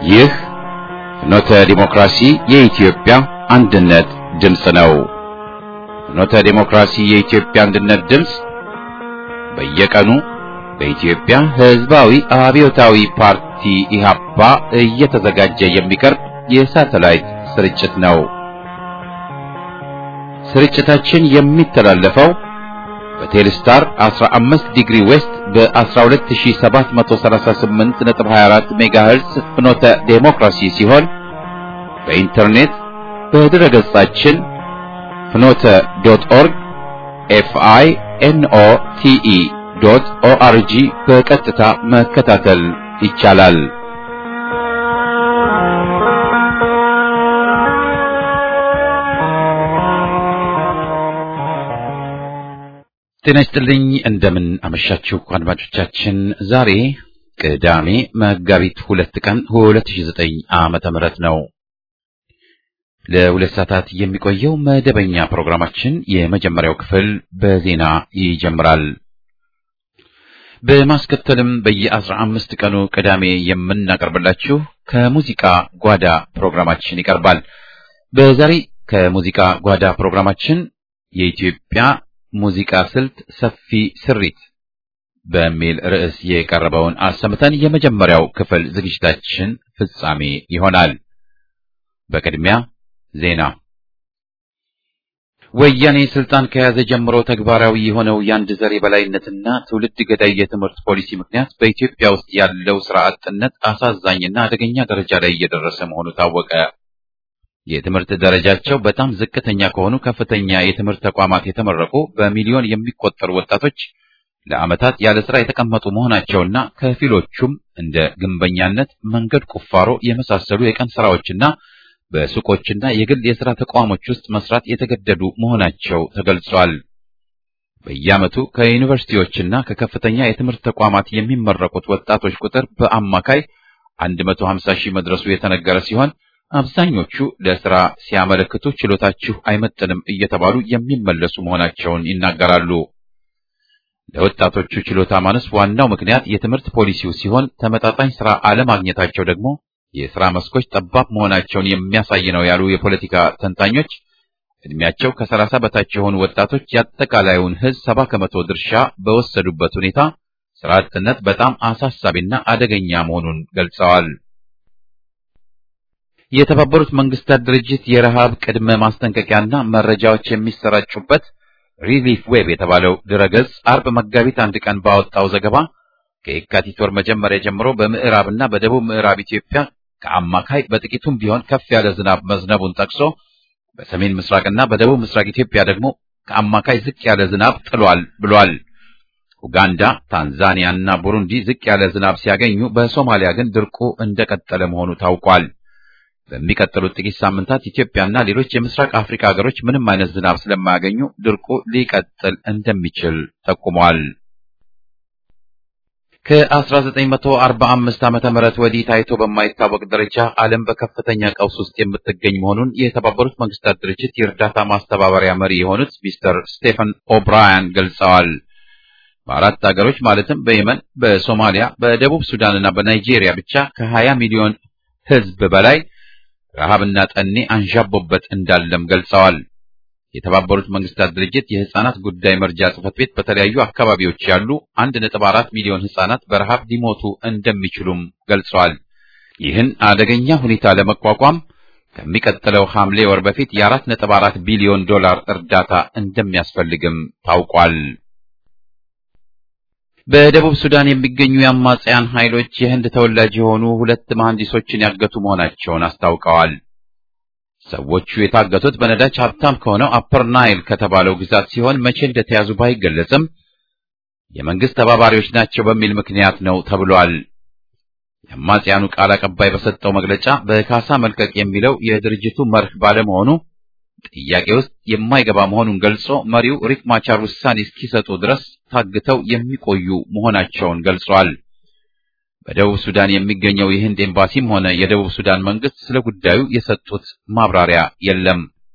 ይህ ፍኖተ ዲሞክራሲ የኢትዮጵያ አንድነት ድምፅ ነው። ፍኖተ ዲሞክራሲ የኢትዮጵያ አንድነት ድምፅ በየቀኑ በኢትዮጵያ ሕዝባዊ አብዮታዊ ፓርቲ ኢህአፓ እየተዘጋጀ የሚቀርብ የሳተላይት ስርጭት ነው። ስርጭታችን የሚተላለፈው በቴሌስታር 15 ዲግሪ ዌስት በ12738.24 ሜጋሄርዝ ፍኖተ ዴሞክራሲ ሲሆን በኢንተርኔት በድረ ገጻችን ፍኖተ ዶት ኦርግ ኤፍአይ ኤንኦ ቲኢ ዶት ኦአርጂ በቀጥታ መከታተል ይቻላል። ጤና ይስጥልኝ። እንደምን አመሻችሁ አድማጮቻችን። ዛሬ ቅዳሜ መጋቢት ሁለት ቀን 2009 ዓመተ ምህረት ነው። ለሁለት ሰዓታት የሚቆየው መደበኛ ፕሮግራማችን የመጀመሪያው ክፍል በዜና ይጀምራል። በማስከተልም በየአስራ አምስት ቀኑ ቅዳሜ የምናቀርብላችሁ ከሙዚቃ ጓዳ ፕሮግራማችን ይቀርባል። በዛሬ ከሙዚቃ ጓዳ ፕሮግራማችን የኢትዮጵያ ሙዚቃ ስልት ሰፊ ስሪት በሚል ርዕስ የቀረበውን አሰምተን የመጀመሪያው ክፍል ዝግጅታችን ፍጻሜ ይሆናል። በቅድሚያ ዜና። ወያኔ ስልጣን ከያዘ ጀምሮ ተግባራዊ የሆነው የአንድ ዘር የበላይነትና ትውልድ ገዳይ የትምህርት ፖሊሲ ምክንያት በኢትዮጵያ ውስጥ ያለው ስራ አጥነት አሳዛኝና አደገኛ ደረጃ ላይ እየደረሰ መሆኑ ታወቀ። የትምህርት ደረጃቸው በጣም ዝቅተኛ ከሆኑ ከፍተኛ የትምህርት ተቋማት የተመረቁ በሚሊዮን የሚቆጠሩ ወጣቶች ለዓመታት ያለ ስራ የተቀመጡ መሆናቸውና ከፊሎቹም እንደ ግንበኛነት፣ መንገድ ቁፋሮ የመሳሰሉ የቀን ስራዎችና በሱቆችና የግል የሥራ ተቋሞች ውስጥ መስራት የተገደዱ መሆናቸው ተገልጿል። በየዓመቱ ከዩኒቨርሲቲዎችና ከከፍተኛ የትምህርት ተቋማት የሚመረቁት ወጣቶች ቁጥር በአማካይ 150 ሺህ መድረሱ የተነገረ ሲሆን አብዛኞቹ ለስራ ሲያመለክቱ ችሎታችሁ አይመጥንም እየተባሉ የሚመለሱ መሆናቸውን ይናገራሉ። ለወጣቶቹ ችሎታ ማነስ ዋናው ምክንያት የትምህርት ፖሊሲው ሲሆን ተመጣጣኝ ስራ አለማግኘታቸው ደግሞ የስራ መስኮች ጠባብ መሆናቸውን የሚያሳይ ነው ያሉ የፖለቲካ ተንታኞች እድሜያቸው ከሰላሳ በታች የሆኑ ወጣቶች የአጠቃላዩን ሕዝብ ሰባ ከመቶ ድርሻ በወሰዱበት ሁኔታ ስራ አጥነት በጣም አሳሳቢና አደገኛ መሆኑን ገልጸዋል። የተባበሩት መንግስታት ድርጅት የረሃብ ቅድመ ማስጠንቀቂያና መረጃዎች የሚሰራጩበት ሪሊፍ ዌብ የተባለው ድረገጽ አርብ መጋቢት አንድ ቀን ባወጣው ዘገባ ከየካቲት ወር መጀመሪያ ጀምሮ በምዕራብና በደቡብ ምዕራብ ኢትዮጵያ ከአማካይ በጥቂቱም ቢሆን ከፍ ያለ ዝናብ መዝነቡን ጠቅሶ በሰሜን ምስራቅና በደቡብ ምስራቅ ኢትዮጵያ ደግሞ ከአማካይ ዝቅ ያለ ዝናብ ጥሏል ብሏል። ኡጋንዳ፣ ታንዛኒያ እና ቡሩንዲ ዝቅ ያለ ዝናብ ሲያገኙ፣ በሶማሊያ ግን ድርቁ እንደቀጠለ መሆኑ ታውቋል። በሚቀጥሉት ጥቂት ሳምንታት ኢትዮጵያና ሌሎች የምስራቅ አፍሪካ ሀገሮች ምንም አይነት ዝናብ ስለማያገኙ ድርቁ ሊቀጥል እንደሚችል ጠቁሟል። ከ1945 ዓመተ ምህረት ወዲህ ታይቶ በማይታወቅ ደረጃ ዓለም በከፍተኛ ቀውስ ውስጥ የምትገኝ መሆኑን የተባበሩት መንግስታት ድርጅት የእርዳታ ማስተባበሪያ መሪ የሆኑት ሚስተር ስቴፈን ኦብራያን ገልጸዋል። በአራት ሀገሮች ማለትም በየመን፣ በሶማሊያ፣ በደቡብ ሱዳንና በናይጄሪያ ብቻ ከ20 ሚሊዮን ሕዝብ በላይ ረሃብና ጠኔ አንዣቦበት እንዳለም ገልጸዋል። የተባበሩት መንግስታት ድርጅት የህፃናት ጉዳይ መርጃ ጽሕፈት ቤት በተለያዩ አካባቢዎች ያሉ 1.4 ሚሊዮን ህፃናት በረሃብ ሊሞቱ እንደሚችሉም ገልጸዋል። ይህን አደገኛ ሁኔታ ለመቋቋም ከሚቀጥለው ሐምሌ ወር በፊት የ4.4 ቢሊዮን ዶላር እርዳታ እንደሚያስፈልግም ታውቋል። በደቡብ ሱዳን የሚገኙ የአማጽያን ኃይሎች የህንድ ተወላጅ የሆኑ ሁለት መሐንዲሶችን ያገቱ መሆናቸውን አስታውቀዋል። ሰዎቹ የታገቱት በነዳጅ ሀብታም ከሆነው አፐር ናይል ከተባለው ግዛት ሲሆን መቼ እንደተያዙ ባይገለጽም የመንግስት ተባባሪዎች ናቸው በሚል ምክንያት ነው ተብሏል። የአማጽያኑ ቃል አቀባይ በሰጠው መግለጫ በካሳ መልቀቅ የሚለው የድርጅቱ መርህ ባለመሆኑ ጥያቄ ውስጥ የማይገባ መሆኑን ገልጾ መሪው ሪክ ማቻር ውሳኔ እስኪሰጡ ድረስ ታግተው የሚቆዩ መሆናቸውን ገልጿል። በደቡብ ሱዳን የሚገኘው የህንድ ኤምባሲም ሆነ የደቡብ ሱዳን መንግስት ስለ ጉዳዩ የሰጡት ማብራሪያ የለም።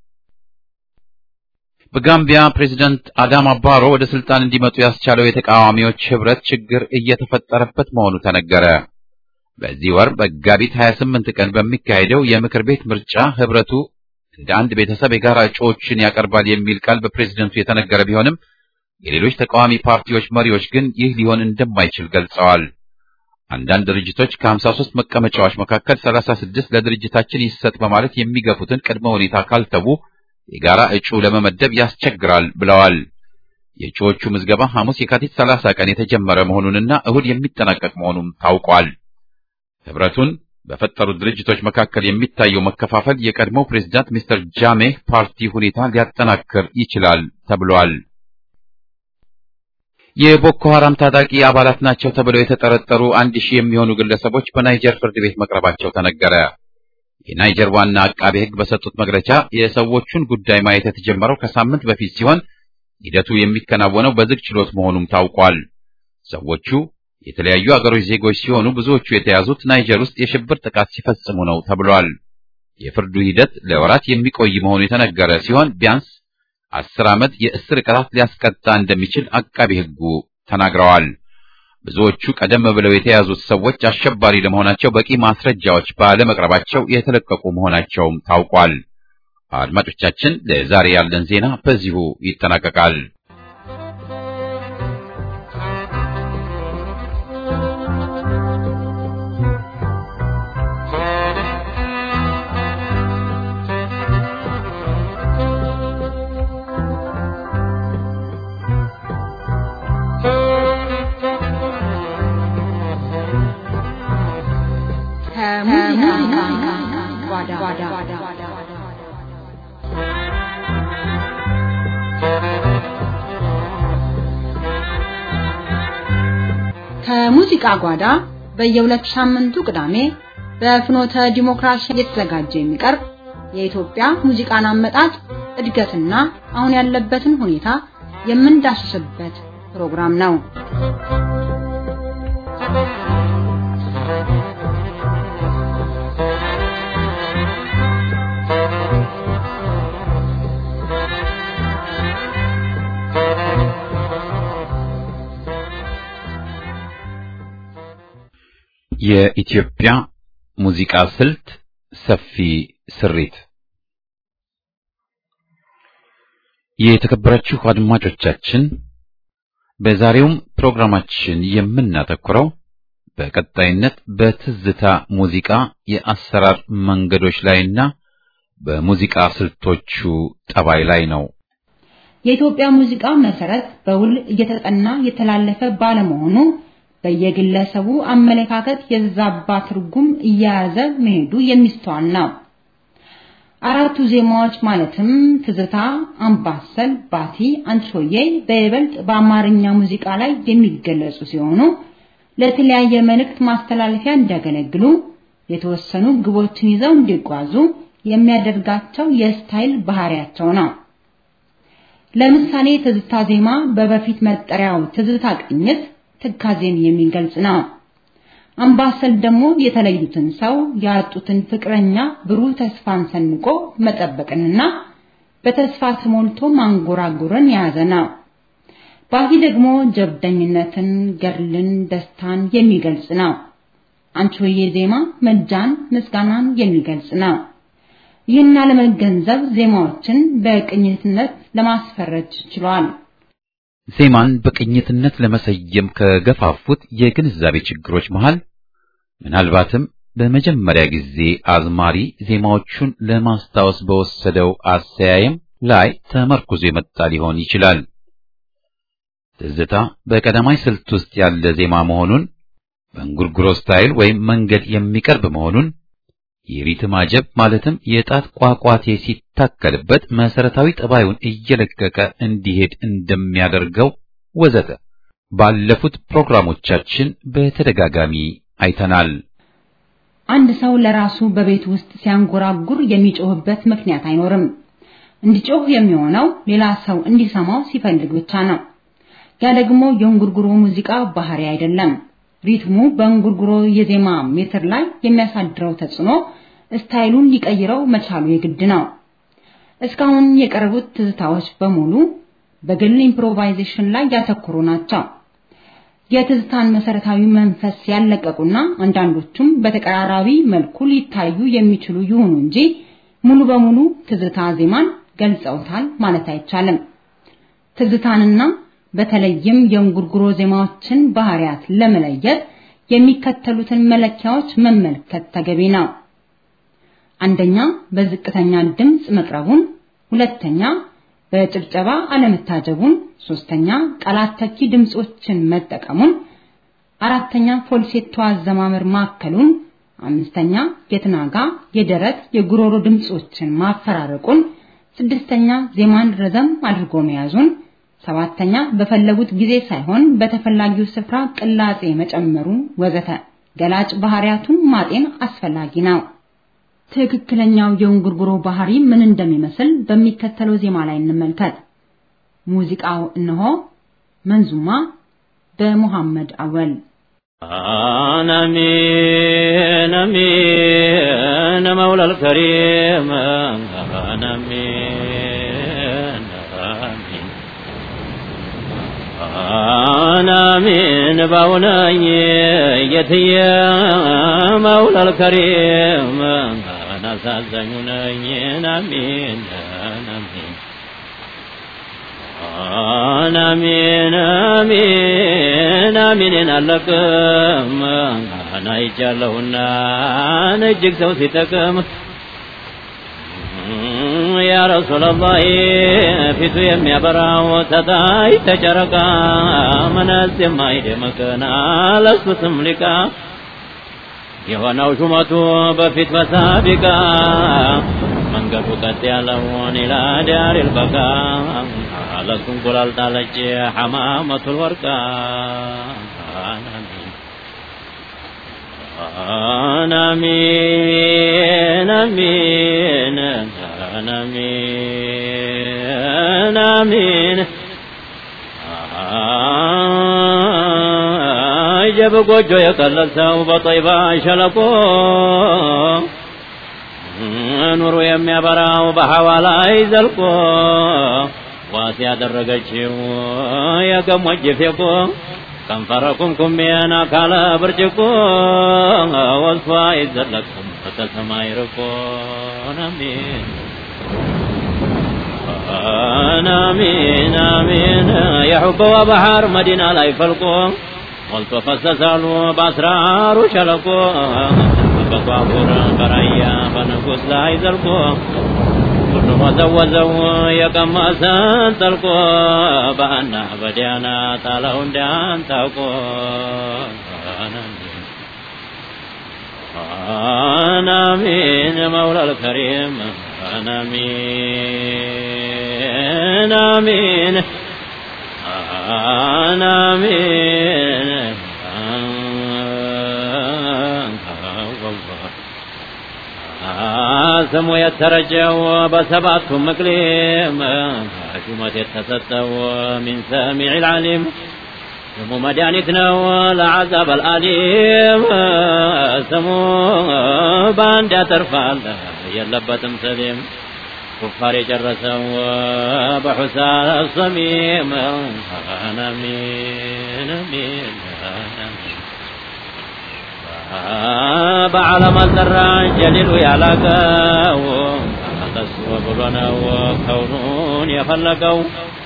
በጋምቢያ ፕሬዚዳንት አዳማ ባሮ ወደ ስልጣን እንዲመጡ ያስቻለው የተቃዋሚዎች ህብረት ችግር እየተፈጠረበት መሆኑ ተነገረ። በዚህ ወር መጋቢት 28 ቀን በሚካሄደው የምክር ቤት ምርጫ ህብረቱ እንደ አንድ ቤተሰብ የጋራ እጩዎችን ያቀርባል የሚል ቃል በፕሬዝደንቱ የተነገረ ቢሆንም የሌሎች ተቃዋሚ ፓርቲዎች መሪዎች ግን ይህ ሊሆን እንደማይችል ገልጸዋል። አንዳንድ ድርጅቶች ከ53 መቀመጫዎች መካከል 36 ለድርጅታችን ይሰጥ በማለት የሚገፉትን ቅድመ ሁኔታ ካልተዉ የጋራ እጩ ለመመደብ ያስቸግራል ብለዋል። የእጩዎቹ ምዝገባ ሐሙስ የካቲት 30 ቀን የተጀመረ መሆኑንና እሁድ የሚጠናቀቅ መሆኑም ታውቋል። ህብረቱን በፈጠሩት ድርጅቶች መካከል የሚታየው መከፋፈል የቀድሞው ፕሬዝዳንት ሚስተር ጃሜህ ፓርቲ ሁኔታ ሊያጠናክር ይችላል ተብሏል። የቦኮ ሐራም ታጣቂ አባላት ናቸው ተብለው የተጠረጠሩ አንድ ሺህ የሚሆኑ ግለሰቦች በናይጀር ፍርድ ቤት መቅረባቸው ተነገረ። የናይጀር ዋና አቃቤ ሕግ በሰጡት መግለጫ የሰዎቹን ጉዳይ ማየት የተጀመረው ከሳምንት በፊት ሲሆን ሂደቱ የሚከናወነው በዝግ ችሎት መሆኑም ታውቋል። ሰዎቹ የተለያዩ አገሮች ዜጎች ሲሆኑ ብዙዎቹ የተያዙት ናይጀር ውስጥ የሽብር ጥቃት ሲፈጽሙ ነው ተብሏል። የፍርዱ ሂደት ለወራት የሚቆይ መሆኑ የተነገረ ሲሆን ቢያንስ አስር ዓመት የእስር ቅጣት ሊያስቀጣ እንደሚችል አቃቢ ሕጉ ተናግረዋል። ብዙዎቹ ቀደም ብለው የተያዙት ሰዎች አሸባሪ ለመሆናቸው በቂ ማስረጃዎች ባለመቅረባቸው የተለቀቁ መሆናቸውም ታውቋል። አድማጮቻችን፣ ለዛሬ ያለን ዜና በዚሁ ይጠናቀቃል። ከሙዚቃ ጓዳ በየሁለት ሳምንቱ ቅዳሜ በፍኖተ ዲሞክራሲ እየተዘጋጀ የሚቀርብ የኢትዮጵያ ሙዚቃን አመጣጥ እድገትና አሁን ያለበትን ሁኔታ የምንዳስስበት ፕሮግራም ነው። የኢትዮጵያ ሙዚቃ ስልት ሰፊ ስሪት። የተከበራችሁ አድማጮቻችን በዛሬውም ፕሮግራማችን የምናተኩረው በቀጣይነት በትዝታ ሙዚቃ የአሰራር መንገዶች ላይና በሙዚቃ ስልቶቹ ጠባይ ላይ ነው። የኢትዮጵያ ሙዚቃ መሰረት በውል እየተጠና የተላለፈ ባለመሆኑ በየግለሰቡ አመለካከት የዛባ ትርጉም እየያዘ መሄዱ የሚስተዋል ነው። አራቱ ዜማዎች ማለትም ትዝታ፣ አምባሰል፣ ባቲ፣ አንቺሆዬ በይበልጥ በአማርኛ ሙዚቃ ላይ የሚገለጹ ሲሆኑ ለተለያየ መልእክት ማስተላለፊያ እንዲያገለግሉ የተወሰኑ ግቦችን ይዘው እንዲጓዙ የሚያደርጋቸው የስታይል ባህሪያቸው ነው። ለምሳሌ ትዝታ ዜማ በበፊት መጠሪያው ትዝታ ቅኝት ትካዜን የሚገልጽ ነው። አምባሰል ደግሞ የተለዩትን ሰው ያጡትን ፍቅረኛ ብሩህ ተስፋን ሰንቆ መጠበቅንና በተስፋ ተሞልቶ ማንጎራጎርን የያዘ ነው። ባቲ ደግሞ ጀብደኝነትን፣ ገድልን፣ ደስታን የሚገልጽ ነው። አንቺሆዬ ዜማ መጃን፣ ምስጋናን የሚገልጽ ነው። ይህን ለመገንዘብ ዜማዎችን በቅኝትነት ለማስፈረጅ ችሏል። ዜማን በቅኝትነት ለመሰየም ከገፋፉት የግንዛቤ ችግሮች መሃል ምናልባትም በመጀመሪያ ጊዜ አዝማሪ ዜማዎቹን ለማስታወስ በወሰደው አሰያየም ላይ ተመርኩዞ የመጣ ሊሆን ይችላል። ትዝታ በቀዳማይ ስልት ውስጥ ያለ ዜማ መሆኑን፣ በእንጉርጉሮ ስታይል ወይም መንገድ የሚቀርብ መሆኑን፣ የሪትም አጀብ ማለትም የጣት ቋቋቴ ሲታከልበት መሰረታዊ ጠባዩን እየለቀቀ እንዲሄድ እንደሚያደርገው ወዘተ ባለፉት ፕሮግራሞቻችን በተደጋጋሚ አይተናል። አንድ ሰው ለራሱ በቤት ውስጥ ሲያንጎራጉር የሚጮህበት ምክንያት አይኖርም። እንዲጮህ የሚሆነው ሌላ ሰው እንዲሰማው ሲፈልግ ብቻ ነው። ያ ደግሞ የእንጉርጉሮ ሙዚቃ ባህሪ አይደለም። ሪትሙ በእንጉርጉሮ የዜማ ሜትር ላይ የሚያሳድረው ተጽዕኖ ስታይሉን ሊቀይረው መቻሉ የግድ ነው። እስካሁን የቀረቡት ትዝታዎች በሙሉ በግል ኢምፕሮቫይዜሽን ላይ ያተኮሩ ናቸው። የትዝታን መሰረታዊ መንፈስ ያለቀቁና አንዳንዶቹም በተቀራራቢ መልኩ ሊታዩ የሚችሉ ይሁኑ እንጂ ሙሉ በሙሉ ትዝታ ዜማን ገልጸውታል ማለት አይቻልም። ትዝታንና በተለይም የእንጉርጉሮ ዜማዎችን ባህሪያት ለመለየት የሚከተሉትን መለኪያዎች መመልከት ተገቢ ነው። አንደኛ በዝቅተኛ ድምፅ መቅረቡን፣ ሁለተኛ በጭብጨባ አለመታጀቡን፣ ሶስተኛ ቃላት ተኪ ድምጾችን መጠቀሙን፣ አራተኛ ፎልሴቶ አዘማመር ማከሉን፣ አምስተኛ የትናጋ፣ የደረት፣ የጉሮሮ ድምጾችን ማፈራረቁን፣ ስድስተኛ ዜማን ረዘም አድርጎ መያዙን፣ ሰባተኛ በፈለጉት ጊዜ ሳይሆን በተፈላጊው ስፍራ ቅላጼ መጨመሩ ወዘተ ገላጭ ባህሪያቱን ማጤን አስፈላጊ ነው። ትክክለኛው የእንጉርጉሮ ባህሪ ምን እንደሚመስል በሚከተለው ዜማ ላይ እንመልከት። ሙዚቃው እነሆ መንዙማ በሙሐመድ አወል አናሚን አሚን መውላ አልከሪም አናሚን አሚን አናሚን ባውናኝ የትየ መውላ አልከሪም አናሳዛኙ ነኝ አሚን አሚን አናሚን አሚን አሚንን አለቅም አይቻለሁና እጅግ ሰው ሲጠቅም ያ ረሱላላህ ፊቱ የሚያበራው ተታይ ተጨረቃ መነጽ የማይደምቅና ለሱ ስም ሊቃ የሆነው ሹመቱ በፊት በሳቢቃ መንገዱ ቀጥ ያለውን ኢላ ዳሪል በቃ ለሱ እንቁላል ጣለች ሐማመቱል ወርቃ አናሚን አሚን አናሚን አሚን አጀብ ጎጆ የቀለሰው በጦይባ ሸለቆ ኑሮ የሚያበራው በሐዋ ላይ ዘልቆ ዋስ ያደረገችው የገሞጅ ፌቆ ከንፈረ ኩምኩሜን አካለ ብርጭቆ ወስፋ ይዘለቅም ከተሰማይ ርቆ አሚን አሚን አሚን የሑበዋ ባህር መዲና ላይ ፈልቆ ሞልቶ ፈሰሳሉ በአስራሩ ሸለቆ በባቡር በራያ በንጉሥ ላይ ዘልቆ ሁሉም ወዘወዘው የቀመሰን ጠልቆ በአና በዲያና ጣለው እንዳንታውቆ አናሚን መውላ አልከሪም አናሚን አሚን አናሚን ስሙ የተረጀው በሰባቱ ምቅሊም ሹመት የተሰጠው ሚን ሰሚዕ ልዓሊም ስሙ መድኃኒት ነው ለዓዛብ አልአሊም ስሙ በአንድ ያተርፋል የለበትም ሰሊም ኩፋር የጨረሰው በሑሳ ሰሚም አናሚን አሚን በዓለም አልጠራ ጀሊሉ ያላቀው ተስቦ ብሎ ነው ከውኑን የፈለቀው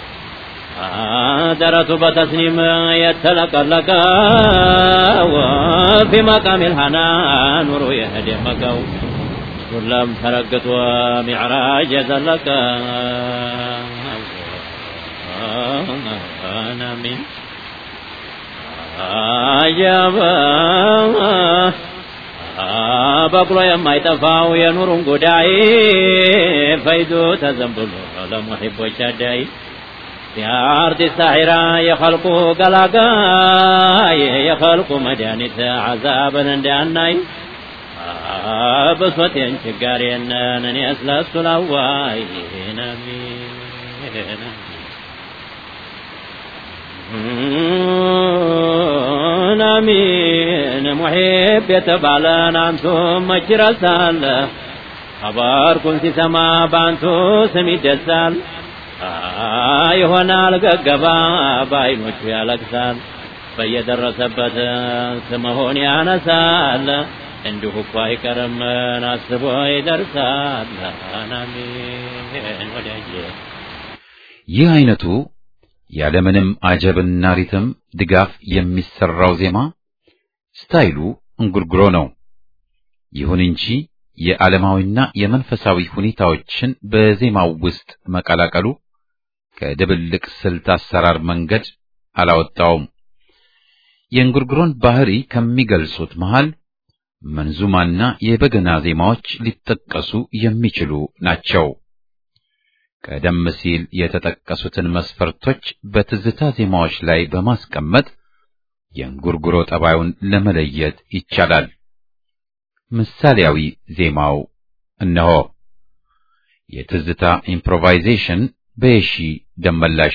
ደረቱ በተስኒም የተለቀለቀው ፊ መቃም ልሃና ኑሮ የደመቀው ሁለም ተረግቶ ሚዕራጅ የዘለቀ አሚን አጀበ በቅሎ የማይጠፋው የኑሩን ጉዳይ ፈይዱ ተዘንብሎ ለሙሒቦች አዳይ የአርቲስት ሳሒራ የኸልቁ ገላጋይ የኸልቁ መድኃኒት ዓዛብን እንዳናይ ብሶቴን ችጋሬነን እኔ ስለሱ ላዋይ ነሚን አሚን ሙሒብ የተባለን አንቱም መች ይረሳል ኸበርኩን ሲሰማ በአንቱ ስም ይደሳል ይሆናል ገገባ በአይኖቹ ያለቅሳል በየደረሰበት ስምሆን ያነሳል እንዲሁ እኮ አይቀርም አስቦ ይደርሳል አሜን ወዳጄ ይህ አይነቱ ያለምንም አጀብና ሪትም ድጋፍ የሚሰራው ዜማ ስታይሉ እንጉርጉሮ ነው። ይሁን እንጂ የዓለማዊና የመንፈሳዊ ሁኔታዎችን በዜማው ውስጥ መቀላቀሉ ከድብልቅ ስልት አሰራር መንገድ አላወጣውም። የእንጉርጉሮን ባህሪ ከሚገልጹት መሃል መንዙማና የበገና ዜማዎች ሊጠቀሱ የሚችሉ ናቸው። ቀደም ሲል የተጠቀሱትን መስፈርቶች በትዝታ ዜማዎች ላይ በማስቀመጥ የእንጉርጉሮ ጠባዩን ለመለየት ይቻላል። ምሳሌያዊ ዜማው እነሆ። የትዝታ ኢምፕሮቫይዜሽን በየሺ ደመላሽ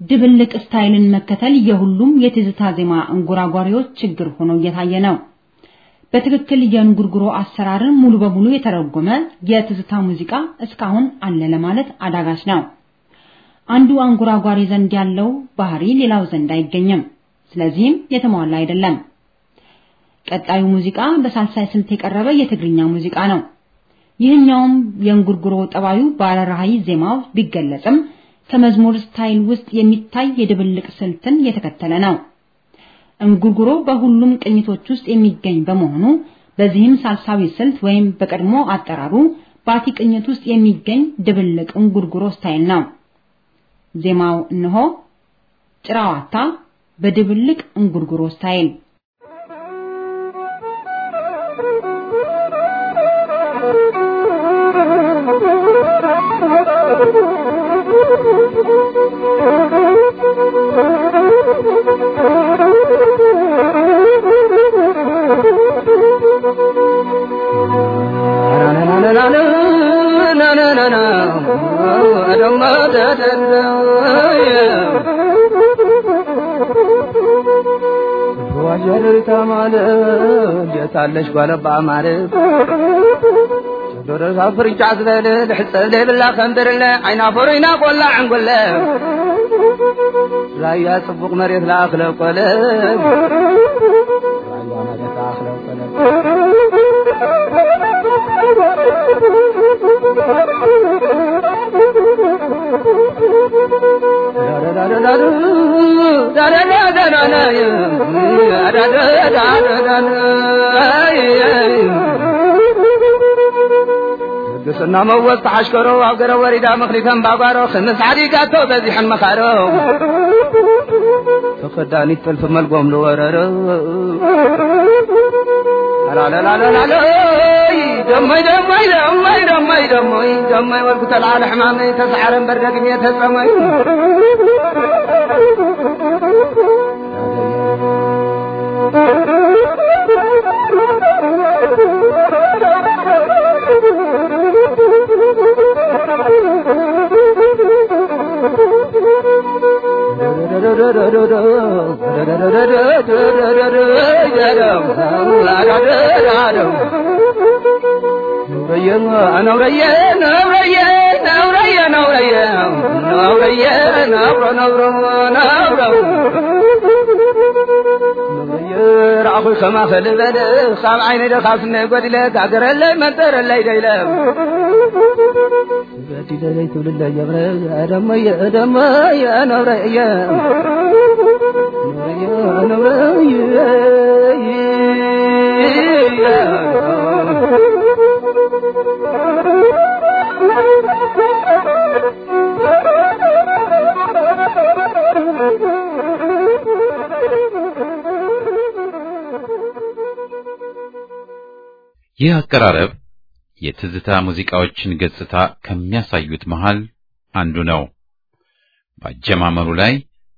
ድብልቅ ስታይልን መከተል የሁሉም የትዝታ ዜማ እንጉራጓሪዎች ችግር ሆኖ እየታየ ነው። በትክክል የእንጉርጉሮ አሰራርን ሙሉ በሙሉ የተረጎመ የትዝታ ሙዚቃ እስካሁን አለ ለማለት አዳጋች ነው። አንዱ አንጎራጓሪ ዘንድ ያለው ባህሪ ሌላው ዘንድ አይገኝም። ስለዚህም የተሟላ አይደለም። ቀጣዩ ሙዚቃ በሳልሳይ ስልት የቀረበ የትግርኛ ሙዚቃ ነው። ይህኛውም የእንጉርጉሮ ጠባዩ ባለራዕይ ዜማው ቢገለጽም ከመዝሙር ስታይል ውስጥ የሚታይ የድብልቅ ስልትን የተከተለ ነው። እንጉርጉሮ በሁሉም ቅኝቶች ውስጥ የሚገኝ በመሆኑ በዚህም ሳልሳዊ ስልት ወይም በቀድሞ አጠራሩ ባቲ ቅኝት ውስጥ የሚገኝ ድብልቅ እንጉርጉሮ ስታይል ነው። ዜማው እነሆ ጭራዋታ በድብልቅ እንጉርጉሮ ስታይል ታለሽ ጓለባ ማለት ዶረዛ ፍርጫ ዝበል ልሕፀብ ዘይብላ ከንብርለ ዓይና ፈሩይና ቆላ ዕንጉለ ራያ ጽቡቕ መሬት ለኣኽለ ቆለ ራያ መሬት ለኣኽለ ቆለ ቅስና መወዝ ተሓሽከሮ ኣብ ገረ ወሪዳ መኽሊፈን ባጓሮ ክምስ ዓዲጋቶ በዚሐን መኻሮ ተኸዳኒት ጥልፊ መልጎም ዝወረሮ ላላላላላለይ ደሞይ ደሞይ ደሞይ ደሞይ ደሞይ ደሞይ ወልኩ ተልዓለ ሕማመይ ተሰዓረ እምበር ደግሜ ተፀመይ ነውረየ ነውረየ ነውረየ ነውረየ ነውረየ ነብሮ ነብሮ ነብሮ ረኣኹ ከማ ፈልበለ ካብ ዓይነይ ደኻስነ ጎዲለ ጋገረለይ መንጠረለይ ደይለ በዲለለይ ትብልለ የብረ ደመየ ደመየ ነብረየ ነብረየ ይህ አቀራረብ የትዝታ ሙዚቃዎችን ገጽታ ከሚያሳዩት መሃል አንዱ ነው። በአጀማመሩ ላይ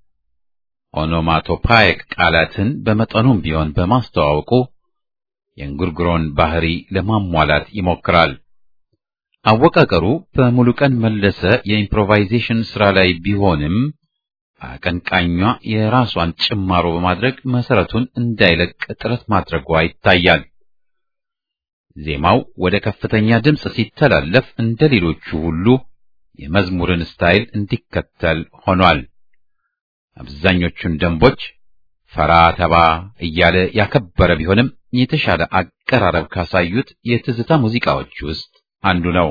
ኦኖማቶፓይክ ቃላትን በመጠኑም ቢሆን በማስተዋወቁ የእንጉርጉሮን ባህሪ ለማሟላት ይሞክራል። አወቃቀሩ በሙሉቀን መለሰ የኢምፕሮቫይዜሽን ሥራ ላይ ቢሆንም አቀንቃኟ የራሷን ጭማሮ በማድረግ መሰረቱን እንዳይለቅ ጥረት ማድረጓ ይታያል። ዜማው ወደ ከፍተኛ ድምፅ ሲተላለፍ እንደ ሌሎቹ ሁሉ የመዝሙርን ስታይል እንዲከተል ሆኗል። አብዛኞቹን ደንቦች ፈራ ተባ እያለ ያከበረ ቢሆንም የተሻለ አቀራረብ ካሳዩት የትዝታ ሙዚቃዎች ውስጥ አንዱ ነው።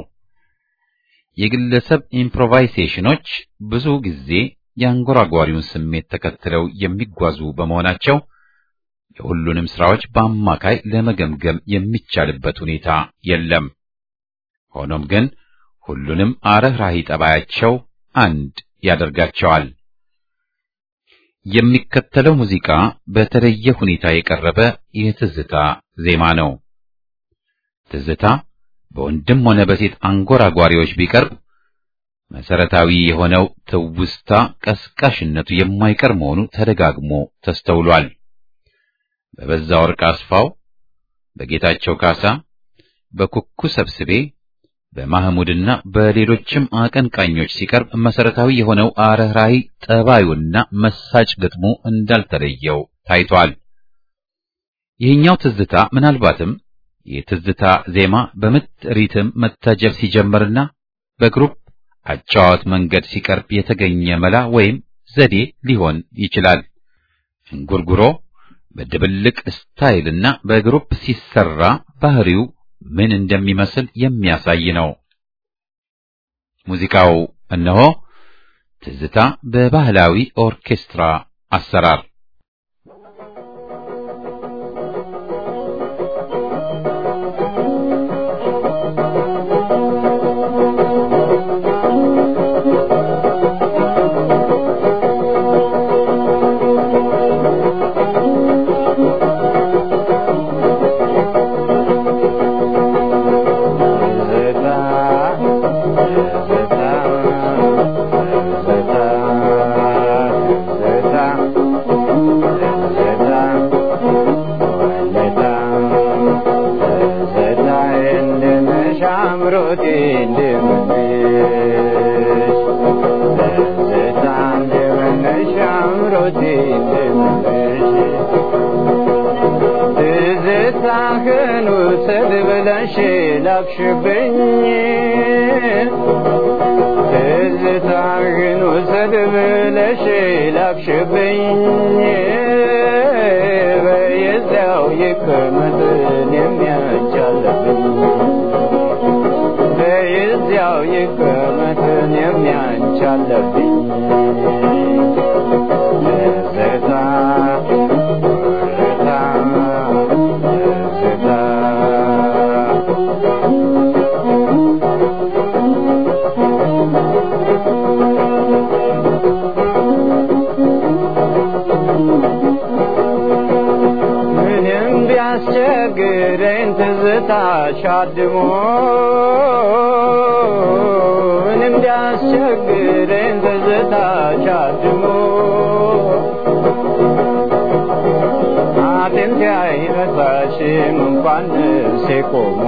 የግለሰብ ኢምፕሮቫይሴሽኖች ብዙ ጊዜ የአንጎራጓሪውን ስሜት ተከትለው የሚጓዙ በመሆናቸው የሁሉንም ስራዎች በአማካይ ለመገምገም የሚቻልበት ሁኔታ የለም። ሆኖም ግን ሁሉንም አረህራሂ ጠባያቸው አንድ ያደርጋቸዋል። የሚከተለው ሙዚቃ በተለየ ሁኔታ የቀረበ የትዝታ ዜማ ነው። ትዝታ በወንድም ሆነ በሴት አንጎራጓሪዎች ቢቀርብ መሰረታዊ የሆነው ትውስታ ቀስቃሽነቱ የማይቀር መሆኑ ተደጋግሞ ተስተውሏል። በበዛ ወርቅ አስፋው፣ በጌታቸው ካሳ፣ በኩኩ ሰብስቤ፣ በማህሙድና በሌሎችም አቀንቃኞች ሲቀርብ መሰረታዊ የሆነው አረህራሂ ጠባዩና መሳጭ ግጥሙ እንዳልተለየው ታይቷል። ይህኛው ትዝታ ምናልባትም የትዝታ ዜማ በምት ሪትም መታጀብ ሲጀምርና በግሩፕ አጫዋት መንገድ ሲቀርብ የተገኘ መላ ወይም ዘዴ ሊሆን ይችላል። እንጉርጉሮ በድብልቅ ስታይልና በግሩፕ ሲሰራ ባህሪው ምን እንደሚመስል የሚያሳይ ነው። ሙዚቃው እነሆ ትዝታ በባህላዊ ኦርኬስትራ አሰራር ላክሽብኝ ትዝታህን ውሰድ ብለሽ ላክሽብኝ በየዚያው ይቀመጥን የሚያቻለብኝ በየዚያው ይቀመጥን የሚያቻለብኝ ትዝታ ቢያስቸግረኝ ትዝታሽ አድሞ ምንም ቢያስቸግረኝ ትዝታሽ አድሞ አጥንቴ አይረሳሽም እንኳን ነፍሴ ቆሞ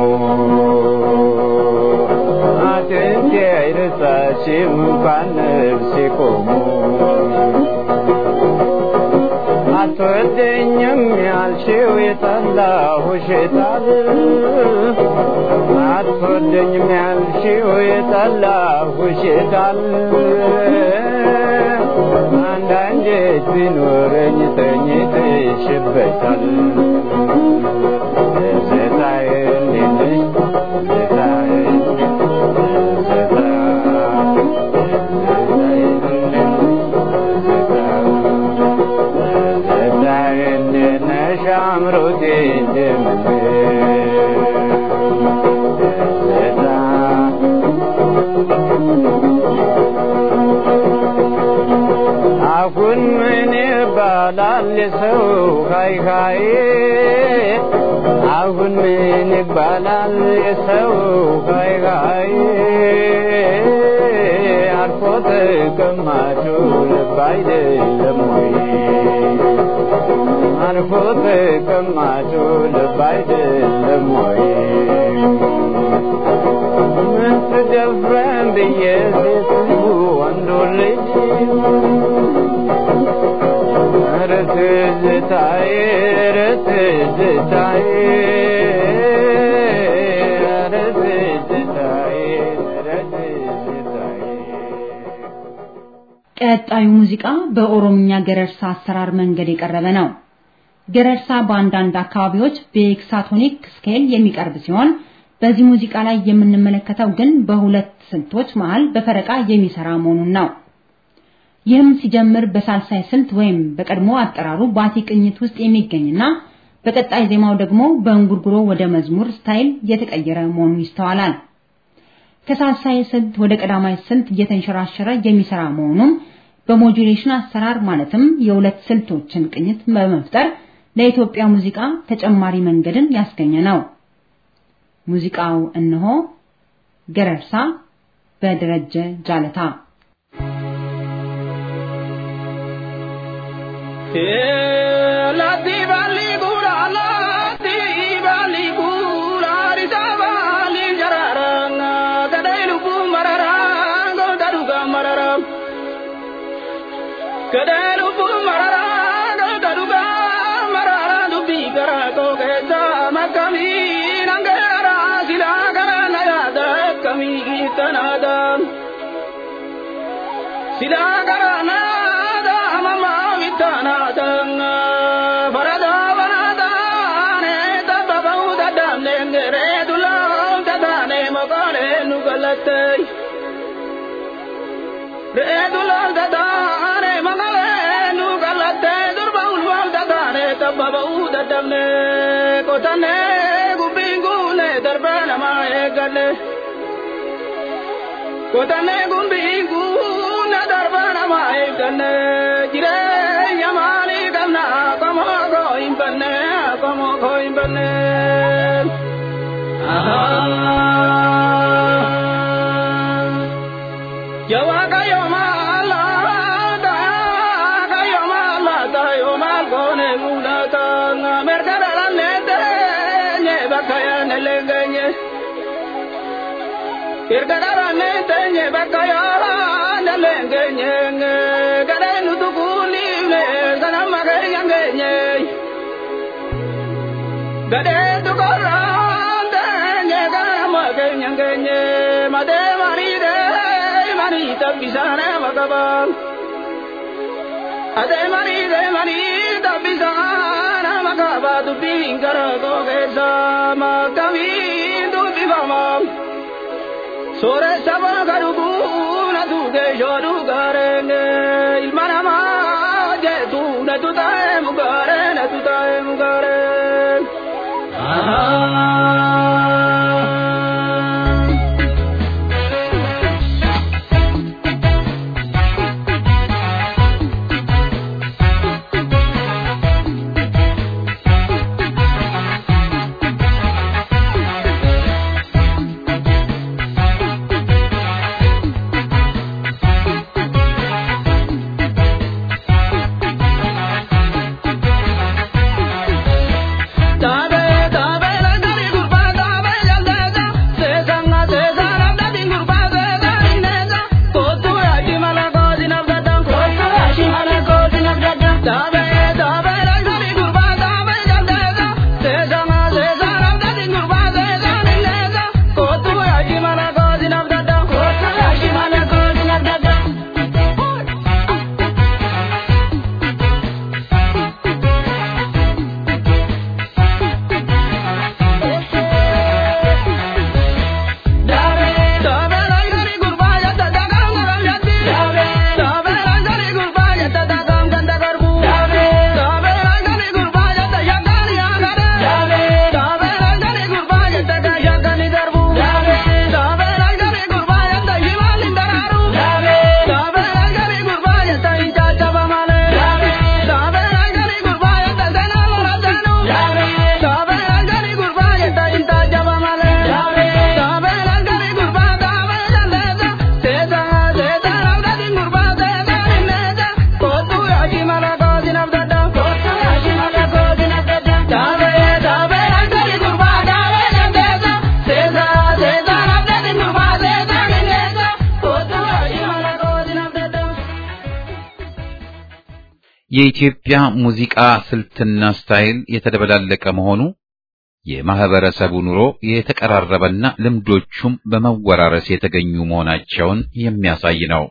አጥንቴ አይረሳሽም እንኳን ነፍሴ ቆሞ አትወደኝም ያልሽው የጠላሁሽ የጣል አትወደኝም ያልሽው የጠላሁሽ የጣል አንዳንዴ ቢኖረኝ ተኝተሽበታል ትዝታዬ እንዴት ነሽ ትዝታዬ አምሮቴ አሁን ምን ይባላል የሰው ካይ ካይ አሁን ምን ይባላል የሰው ካይ ካይ አርፎ ተቀማጩ ልብ አይደለም ወይ አርፎ ተቀማጩ ልብ አይደለም ወይ ምን ትደፍረን ብዬ ሴት ወንዱ ልጅ ኧረ ትዝታዬ ኧረ ትዝታዬ ኧረ ትዝታዬ ኧረ ትዝታዬ ቀጣዩ ሙዚቃ በኦሮምኛ ገረርሳ አሰራር መንገድ የቀረበ ነው። ገረርሳ በአንዳንድ አካባቢዎች በኤክሳቶኒክ ስኬል የሚቀርብ ሲሆን በዚህ ሙዚቃ ላይ የምንመለከተው ግን በሁለት ስልቶች መሃል በፈረቃ የሚሰራ መሆኑን ነው። ይህም ሲጀምር በሳልሳይ ስልት ወይም በቀድሞ አጠራሩ ባቲ ቅኝት ውስጥ የሚገኝና በቀጣይ ዜማው ደግሞ በእንጉርጉሮ ወደ መዝሙር ስታይል የተቀየረ መሆኑ ይስተዋላል። ከሳልሳይ ስልት ወደ ቀዳማይ ስልት እየተንሸራሸረ የሚሰራ መሆኑም በሞጁሌሽን አሰራር ማለትም የሁለት ስልቶችን ቅኝት በመፍጠር ለኢትዮጵያ ሙዚቃ ተጨማሪ መንገድን ያስገኘ ነው። ሙዚቃው እነሆ ገረርሳ በደረጀ ጃለታ Lati bali gura, lati bali gura, risa bali jararanga. Gadee lubbuu mararaa galga dhugaa mararaa dubbii garaa koo keessa makkamii nangeeraa silaa garaa na yaada akkamii tanaada. Silaa garaa na yaada amamaa wittanaada. Farada banada ne tabba ba'uu dadhabne ngeree dulaa tataane maqaalee nu galattee. Reedulal dadaane magale nu galatte durba ulwal dadaane tabba ba'uu dadhabne qotanne gubbiin guune darbe nama eeggalle. Qotanne gubbiin guune darbe nama eeggalle jireenya maalii qabna qomoo koo hin banne qomoo koo hin banne. Jawa kayo malata, kayo malata, yo malgone mulata, merga dalanete, nye bakaya nelengenye. Merga dalanete, nye bakaya nelengenye, gare nutukuli ne, sana magaya ngenye. Gade tukorande, nye gare magaya ngenye, made maride, mani tabbisane magabaan. Ade mani de mani tabbisane magabaa dubbiin gara koo keessa makkamiin dubbifama. Sooressa bakka dhuguu na tuuge shooduu gaarenge ilma namaa jeetu na tutaa'e mugaare na tutaa'e mugaare. Tabe tabe la dari gurba tabe jaldeja sesanga sesara dadi gurba sesa ineza kotu aji mala koji nabdada kotu aji mala koji nabdada tabe tabe la dari gurba tabe jaldeja sesanga sesara dadi gurba sesa ineza kotu aji mala koji nabdada kotu aji mala koji nabdada የኢትዮጵያ ሙዚቃ ስልትና ስታይል የተደበላለቀ መሆኑ የማህበረሰቡ ኑሮ የተቀራረበና ልምዶቹም በመወራረስ የተገኙ መሆናቸውን የሚያሳይ ነው።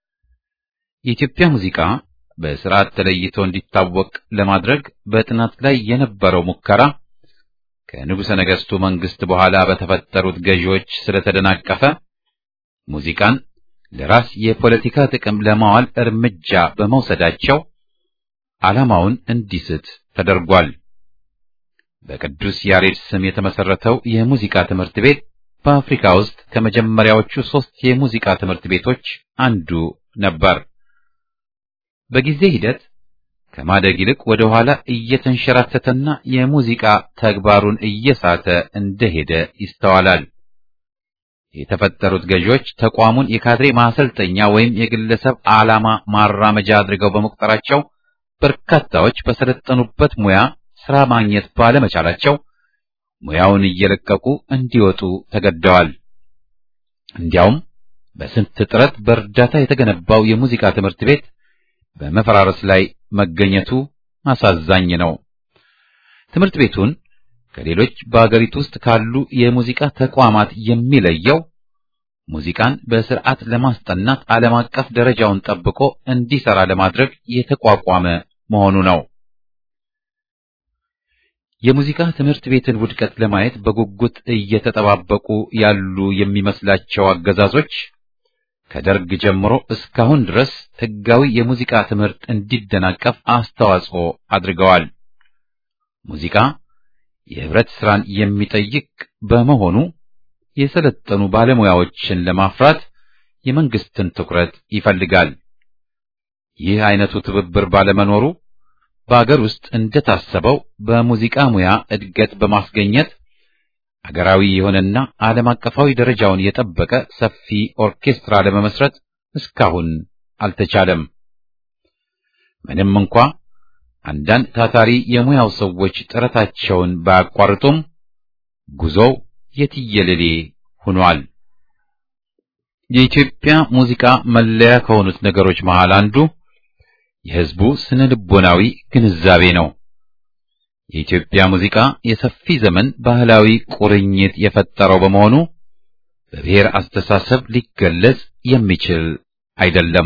የኢትዮጵያ ሙዚቃ በስርዓት ተለይቶ እንዲታወቅ ለማድረግ በጥናት ላይ የነበረው ሙከራ ከንጉሠ ነገሥቱ መንግስት በኋላ በተፈጠሩት ገዢዎች ስለተደናቀፈ ሙዚቃን ለራስ የፖለቲካ ጥቅም ለማዋል እርምጃ በመውሰዳቸው ዓላማውን እንዲስት ተደርጓል። በቅዱስ ያሬድ ስም የተመሰረተው የሙዚቃ ትምህርት ቤት በአፍሪካ ውስጥ ከመጀመሪያዎቹ ሦስት የሙዚቃ ትምህርት ቤቶች አንዱ ነበር። በጊዜ ሂደት ከማደግ ይልቅ ወደ ኋላ እየተንሸራተተና የሙዚቃ ተግባሩን እየሳተ እንደሄደ ይስተዋላል። የተፈጠሩት ገዢዎች ተቋሙን የካድሬ ማሰልጠኛ ወይም የግለሰብ ዓላማ ማራመጃ አድርገው በመቁጠራቸው በርካታዎች በሰለጠኑበት ሙያ ስራ ማግኘት ባለመቻላቸው ሙያውን እየለቀቁ እንዲወጡ ተገደዋል። እንዲያውም በስንት ጥረት በእርዳታ የተገነባው የሙዚቃ ትምህርት ቤት በመፈራረስ ላይ መገኘቱ አሳዛኝ ነው። ትምህርት ቤቱን ከሌሎች በአገሪቱ ውስጥ ካሉ የሙዚቃ ተቋማት የሚለየው ሙዚቃን በስርዓት ለማስጠናት ዓለም አቀፍ ደረጃውን ጠብቆ እንዲሰራ ለማድረግ የተቋቋመ መሆኑ ነው። የሙዚቃ ትምህርት ቤትን ውድቀት ለማየት በጉጉት እየተጠባበቁ ያሉ የሚመስላቸው አገዛዞች ከደርግ ጀምሮ እስካሁን ድረስ ሕጋዊ የሙዚቃ ትምህርት እንዲደናቀፍ አስተዋጽኦ አድርገዋል። ሙዚቃ የህብረት ስራን የሚጠይቅ በመሆኑ የሰለጠኑ ባለሙያዎችን ለማፍራት የመንግስትን ትኩረት ይፈልጋል። ይህ አይነቱ ትብብር ባለመኖሩ በአገር ውስጥ እንደታሰበው በሙዚቃ ሙያ እድገት በማስገኘት አገራዊ የሆነና ዓለም አቀፋዊ ደረጃውን የጠበቀ ሰፊ ኦርኬስትራ ለመመስረት እስካሁን አልተቻለም። ምንም እንኳ አንዳንድ ታታሪ የሙያው ሰዎች ጥረታቸውን ባያቋርጡም ጉዞው የትየለሌ ሆኗል። የኢትዮጵያ ሙዚቃ መለያ ከሆኑት ነገሮች መሃል አንዱ የህዝቡ ስነ ልቦናዊ ግንዛቤ ነው። የኢትዮጵያ ሙዚቃ የሰፊ ዘመን ባህላዊ ቁርኝት የፈጠረው በመሆኑ በብሔር አስተሳሰብ ሊገለጽ የሚችል አይደለም።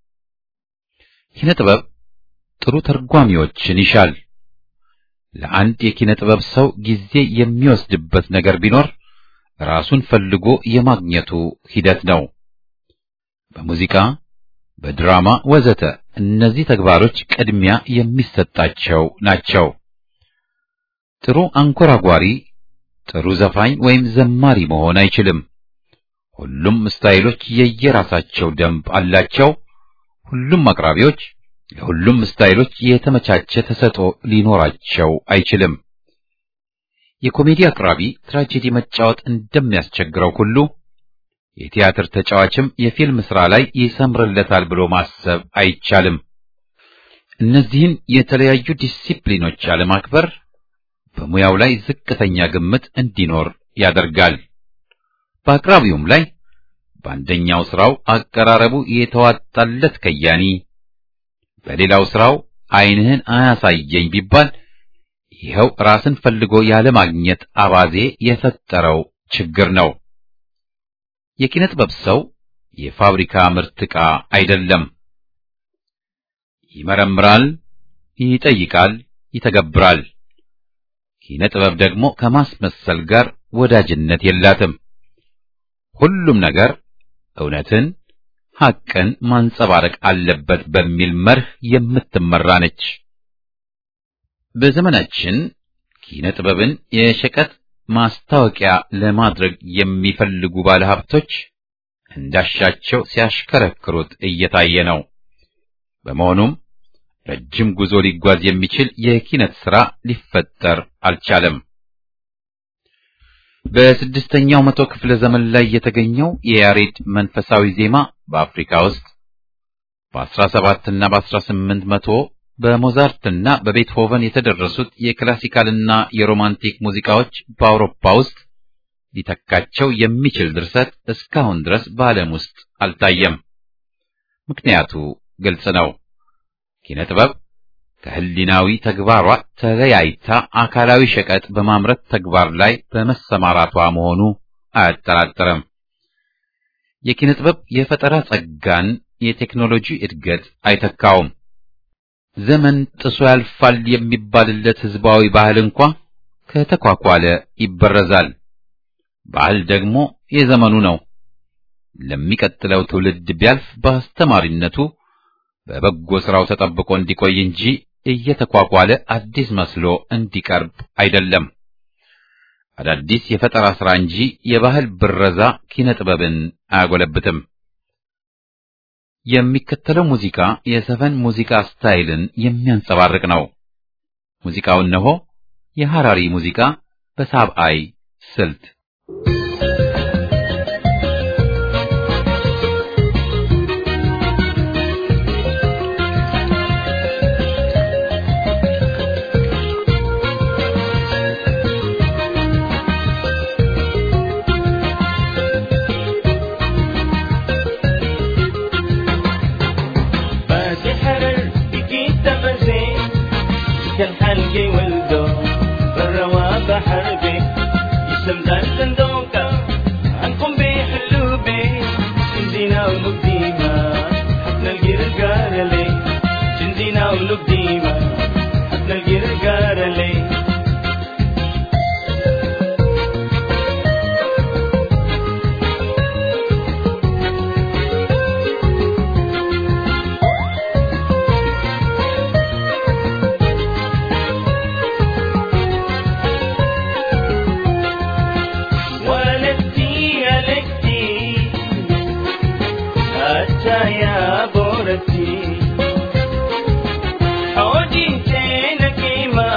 ኪነ ጥበብ ጥሩ ተርጓሚዎችን ይሻል። ለአንድ የኪነ ጥበብ ሰው ጊዜ የሚወስድበት ነገር ቢኖር ራሱን ፈልጎ የማግኘቱ ሂደት ነው። በሙዚቃ፣ በድራማ ወዘተ እነዚህ ተግባሮች ቅድሚያ የሚሰጣቸው ናቸው። ጥሩ አንጎራጓሪ፣ ጥሩ ዘፋኝ ወይም ዘማሪ መሆን አይችልም። ሁሉም ስታይሎች የየራሳቸው ደንብ አላቸው። ሁሉም አቅራቢዎች ለሁሉም ስታይሎች የተመቻቸ ተሰጥኦ ሊኖራቸው አይችልም። የኮሜዲ አቅራቢ ትራጀዲ መጫወት እንደሚያስቸግረው ሁሉ የቲያትር ተጫዋችም የፊልም ሥራ ላይ ይሰምርለታል ብሎ ማሰብ አይቻልም። እነዚህን የተለያዩ ዲሲፕሊኖች አለማክበር በሙያው ላይ ዝቅተኛ ግምት እንዲኖር ያደርጋል። በአቅራቢውም ላይ በአንደኛው ስራው አቀራረቡ የተዋጣለት ከያኒ በሌላው ስራው ዓይንህን አያሳየኝ ቢባል ይኸው ራስን ፈልጎ ያለማግኘት አባዜ የፈጠረው ችግር ነው። የኪነ ጥበብ ሰው የፋብሪካ ምርት ዕቃ አይደለም። ይመረምራል፣ ይጠይቃል፣ ይተገብራል። ኪነ ጥበብ ደግሞ ከማስመሰል ጋር ወዳጅነት የላትም። ሁሉም ነገር እውነትን፣ ሐቅን ማንጸባረቅ አለበት በሚል መርህ የምትመራ ነች። በዘመናችን ኪነ ጥበብን የሸቀጥ ማስታወቂያ ለማድረግ የሚፈልጉ ባለሀብቶች እንዳሻቸው ሲያሽከረክሩት እየታየ ነው። በመሆኑም ረጅም ጉዞ ሊጓዝ የሚችል የኪነት ሥራ ሊፈጠር አልቻለም። በስድስተኛው መቶ ክፍለ ዘመን ላይ የተገኘው የያሬድ መንፈሳዊ ዜማ በአፍሪካ ውስጥ በአስራ ሰባትና በአስራ ስምንት መቶ በሞዛርትና በቤትሆቨን የተደረሱት የክላሲካልና የሮማንቲክ ሙዚቃዎች በአውሮፓ ውስጥ ሊተካቸው የሚችል ድርሰት እስካሁን ድረስ በዓለም ውስጥ አልታየም። ምክንያቱ ግልጽ ነው። ኪነ ጥበብ ከህሊናዊ ተግባሯ ተለያይታ አካላዊ ሸቀጥ በማምረት ተግባር ላይ በመሰማራቷ መሆኑ አያጠራጥርም። የኪነ ጥበብ የፈጠራ ጸጋን የቴክኖሎጂ እድገት አይተካውም። ዘመን ጥሶ ያልፋል የሚባልለት ህዝባዊ ባህል እንኳ ከተኳኳለ ይበረዛል። ባህል ደግሞ የዘመኑ ነው። ለሚቀጥለው ትውልድ ቢያልፍ በአስተማሪነቱ በበጎ ስራው ተጠብቆ እንዲቆይ እንጂ እየተኳኳለ አዲስ መስሎ እንዲቀርብ አይደለም። አዳዲስ የፈጠራ ስራ እንጂ የባህል ብረዛ ኪነ ጥበብን አያጎለብትም። የሚከተለው ሙዚቃ የሰፈን ሙዚቃ ስታይልን የሚያንጸባርቅ ነው። ሙዚቃው እነሆ የሐራሪ ሙዚቃ በሳብአይ ስልት بسحر cahaya borati Odin tena kima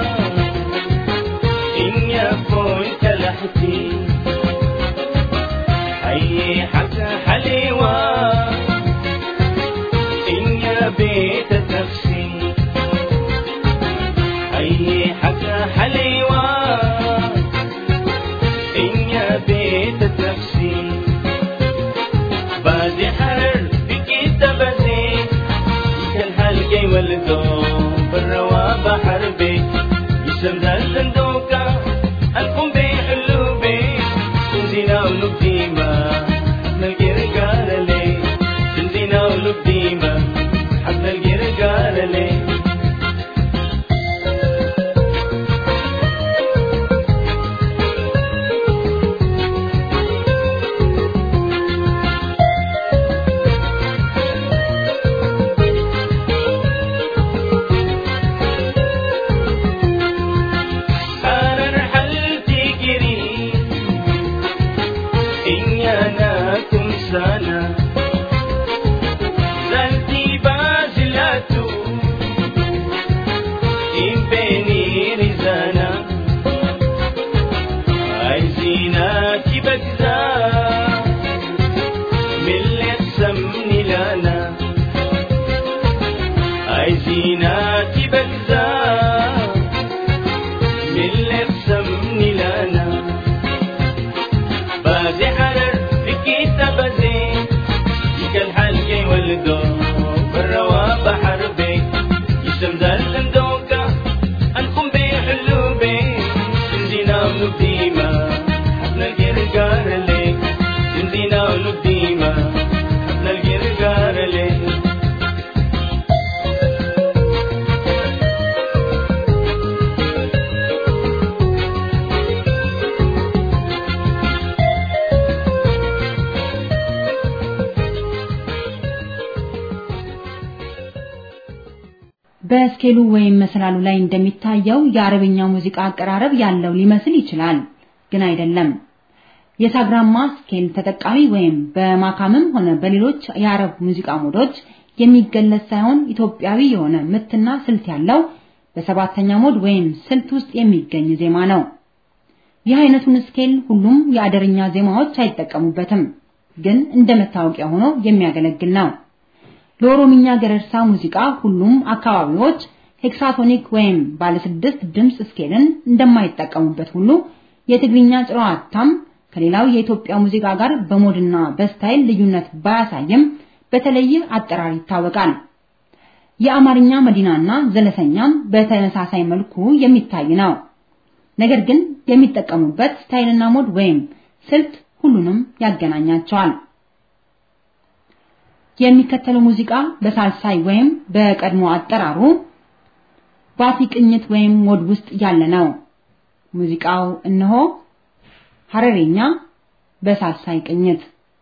Inya pun talahti Hayy haka halewa Inya beta tafsi Hayy haka halewa Inya beta tafsi بعد حرر بكيت بزيت كان حلقي ولدو بالروا بحر بي يسم ذا الزندوكا القم بي حلو بي تنزينا ولو ديما نلقي رجال لي تنزينا ولو ديما حب نلقي رجال لي أنا رحلتي قريب إني أنا كم سنة زلتي بازلاتو إن بيني رزانا عايزينك بجزا من اللي تسمني لنا عايزينك بجزا اللي تسمني لنا بازي حرر بكيتا بزي يكل حلقي ولدو بالروا بحر بي يسم ذل دوكا انكم بي حلو بي تنزينا ونبديما حفنا الجرقار لي تنزينا ونبديما حفنا الجرقار لي በስኬሉ ወይም መሰላሉ ላይ እንደሚታየው የአረብኛ ሙዚቃ አቀራረብ ያለው ሊመስል ይችላል፣ ግን አይደለም። የሳግራማ ስኬል ተጠቃሚ ወይም በማካምም ሆነ በሌሎች የአረብ ሙዚቃ ሞዶች የሚገለጽ ሳይሆን ኢትዮጵያዊ የሆነ ምትና ስልት ያለው በሰባተኛ ሞድ ወይም ስልት ውስጥ የሚገኝ ዜማ ነው። ይህ አይነቱን ስኬል ሁሉም የአደርኛ ዜማዎች አይጠቀሙበትም፣ ግን እንደ መታወቂያ ሆኖ የሚያገለግል ነው። ለኦሮምኛ ገረርሳ ሙዚቃ ሁሉም አካባቢዎች ሄክሳቶኒክ ወይም ባለስድስት ድምፅ ስኬልን እንደማይጠቀሙበት ሁሉ የትግርኛ ጭራዋታም ከሌላው የኢትዮጵያ ሙዚቃ ጋር በሞድና በስታይል ልዩነት ባያሳይም በተለየ አጠራር ይታወቃል። የአማርኛ መዲናና ዘለሰኛም በተመሳሳይ መልኩ የሚታይ ነው። ነገር ግን የሚጠቀሙበት ስታይልና ሞድ ወይም ስልት ሁሉንም ያገናኛቸዋል። የሚከተለው ሙዚቃ በሳልሳይ ወይም በቀድሞ አጠራሩ ባቲ ቅኝት ወይም ሞድ ውስጥ ያለ ነው። ሙዚቃው እነሆ ሀረሬኛ በሳልሳይ ቅኝት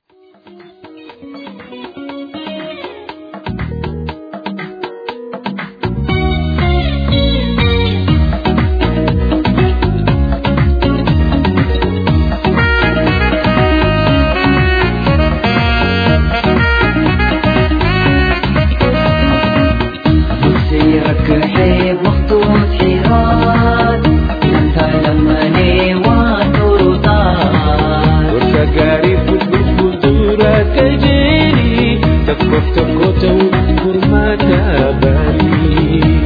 سيرك حيب مخطوط حيران انت لما لي وترضان Gaarii fuuldura kajeeli tokkoof tokko ta'u furmaata baarii.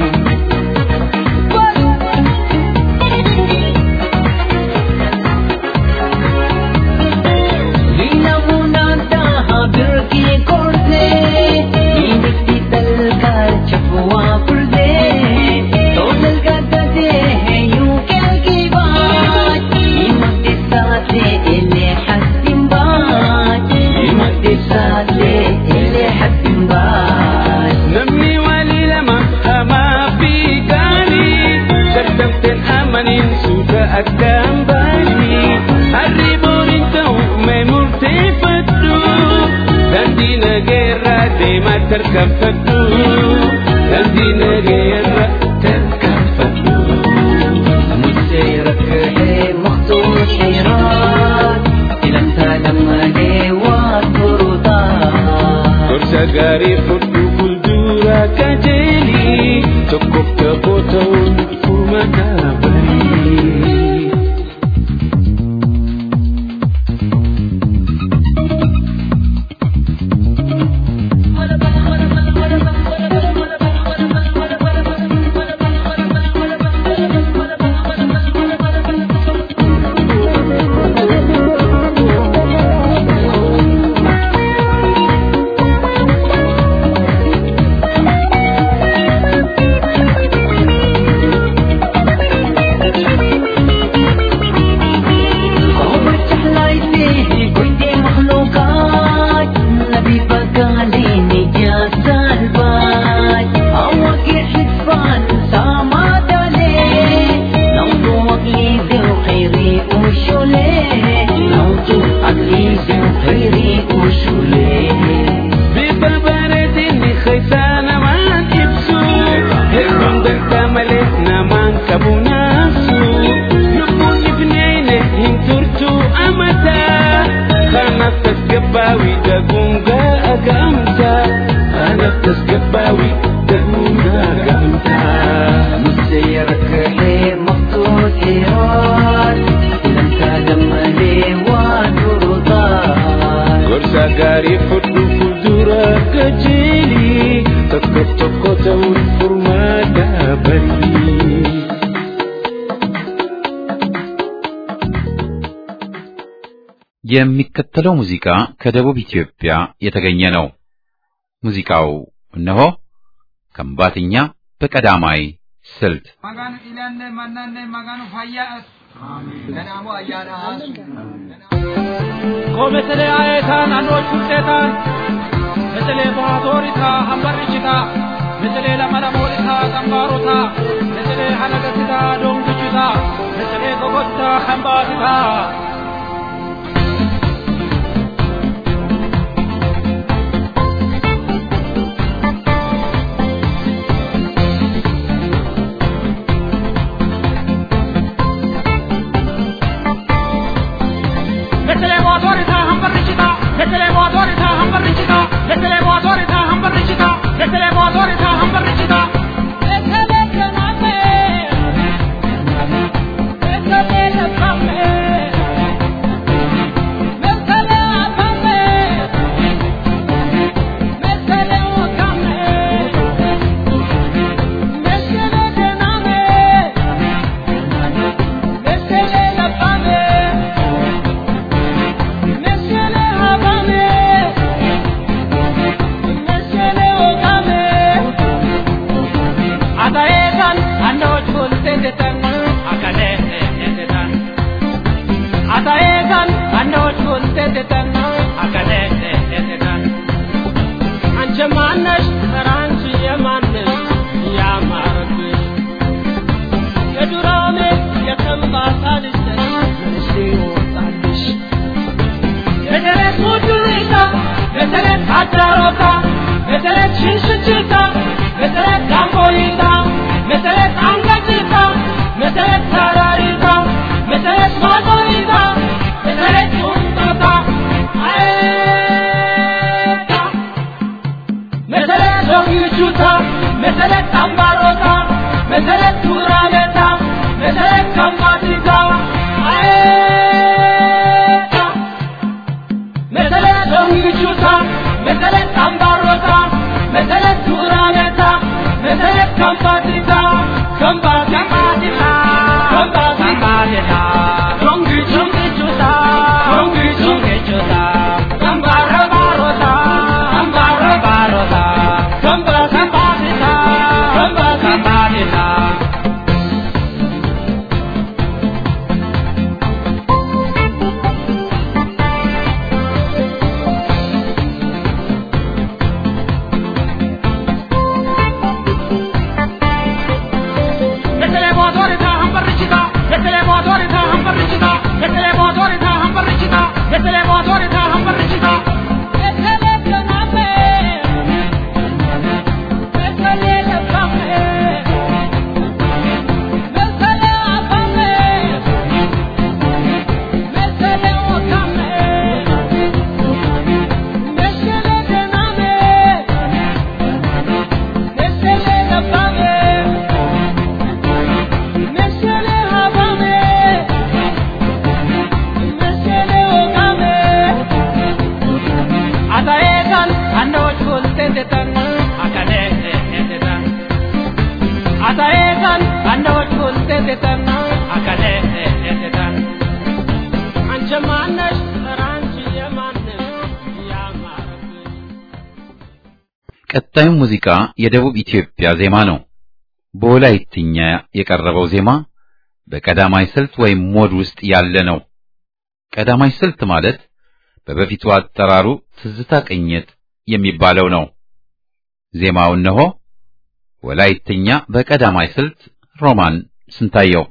لينا مناداها بركي كورتي ينكتي تلقى شفوا فردي طول القدة يوك الكبات يمكتي ساتي اللي حسن بات يمكتي ساتي اللي حسن بات Namni walii lama hamaa fi gaarii dadhabteen amaniin suuta addaan baanii harri booriin ta'u mee murteeffadhu daandii nageerraa deemaa tarkaanfadhu daandii nageerraa tarkaanfadhu. مسيرك حيب مخطوط حيران إلى انت لما لي وترضان gaarii fudhu fuuldura qajeelii tokkoof tokko ta'uun furmaata barii. gaarii fudhu fuuldura qajeelii tokko tokko ta'uun furmaata barii. የሚከተለው ሙዚቃ ከደቡብ ኢትዮጵያ የተገኘ ነው። ሙዚቃው እነሆ ከምባትኛ በቀዳማይ ስልት Magaan ilaanne mannanne magaan fayyaa'as. Kanaafuu ayyaanaas. ኮሜትሌ አየታን አንዶች ውጤታን ምትሌ ባቶሪታ ሀምበርችታ ምትሌ ለመለሞሪታ ጠንባሮታ ምትሌ ሀነገትታ ዶንግችታ ምትሌ ጎጎታ ኸምባትታ ምትሌ ባቶሪታ ሀምበርችታ ምትሌ ባቶሪታ ሀምበርችታ ምትሌ ባቶሪታ ሀምበርችታ ምትሌ ባቶሪታ ሀምበርችታ Thank you. Ataekan andoch bultetetan akaneetetan Ataekan andoch bultetetan akaneetetan Anjamanesh ranchi yamanesh yamarabbi ቀጣዩ ሙዚቃ የደቡብ ኢትዮጵያ ዜማ ነው። በወላይትኛ የቀረበው ዜማ በቀዳማይ ስልት ወይም ሞድ ውስጥ ያለ ነው። ቀዳማይ ስልት ማለት በበፊቱ አጠራሩ ትዝታ ቅኝት የሚባለው ነው። ዜማው እነሆ ወላይትኛ በቀዳማይ ስልት ሮማን ስንታየው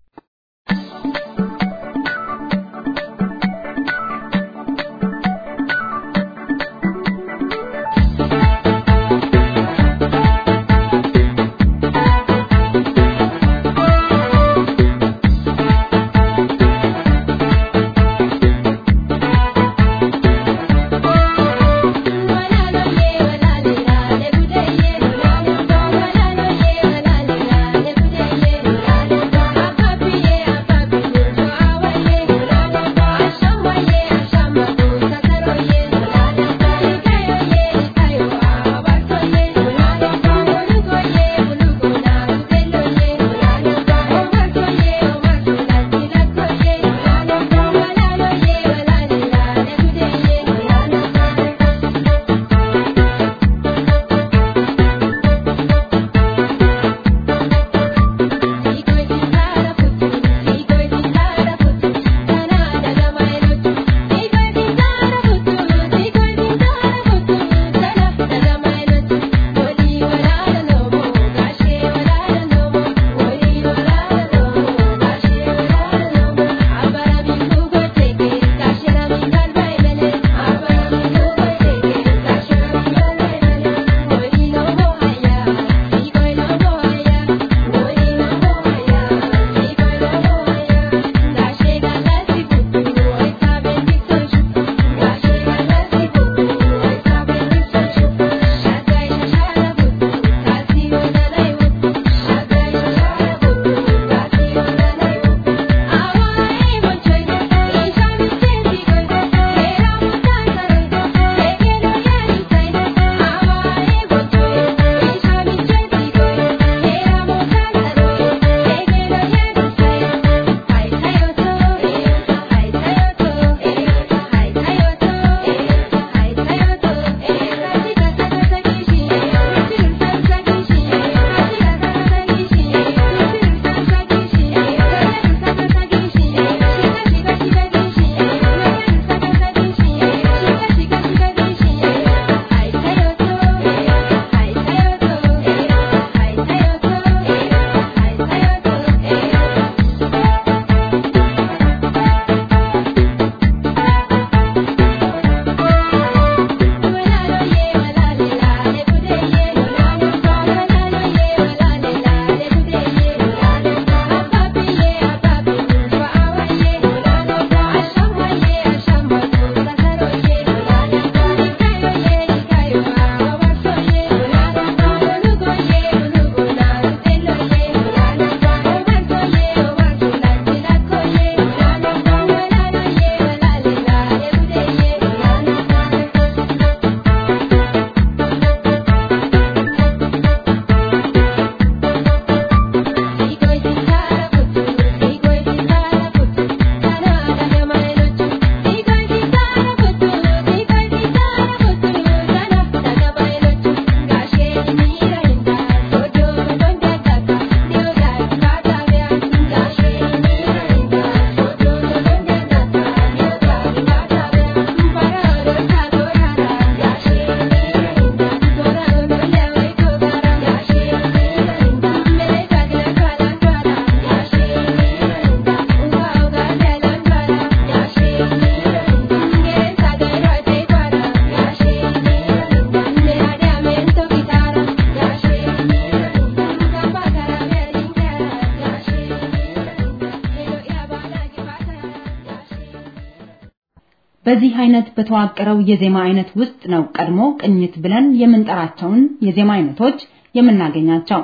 በዚህ አይነት በተዋቀረው የዜማ አይነት ውስጥ ነው ቀድሞ ቅኝት ብለን የምንጠራቸውን የዜማ አይነቶች የምናገኛቸው።